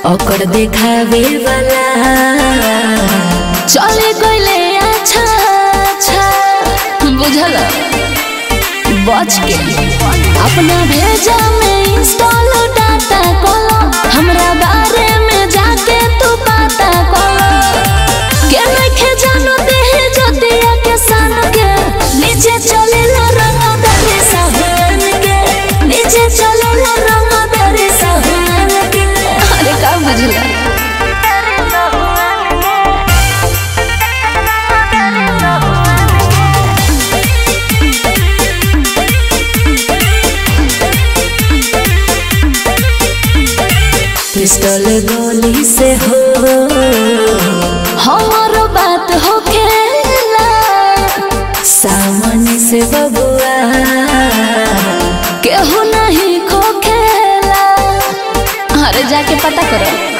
ओकर देखावे वाला चले गईले अच्छा अच्छा बुझल बच के अपना भेजा में इंस्टॉल डाटा कलो हमरा बारे में जाके तू पता कलो के नखे जानो देहे जतिया के सान के नीचे चले ला रंग दरे सहन के नीचे चले ला रंग दरे सहन के अरे का बुझला पिस्टल गोली से हो हमारो बात हो खेला सामने से बबुआ केहू नहीं खो खेला अरे जाके पता करो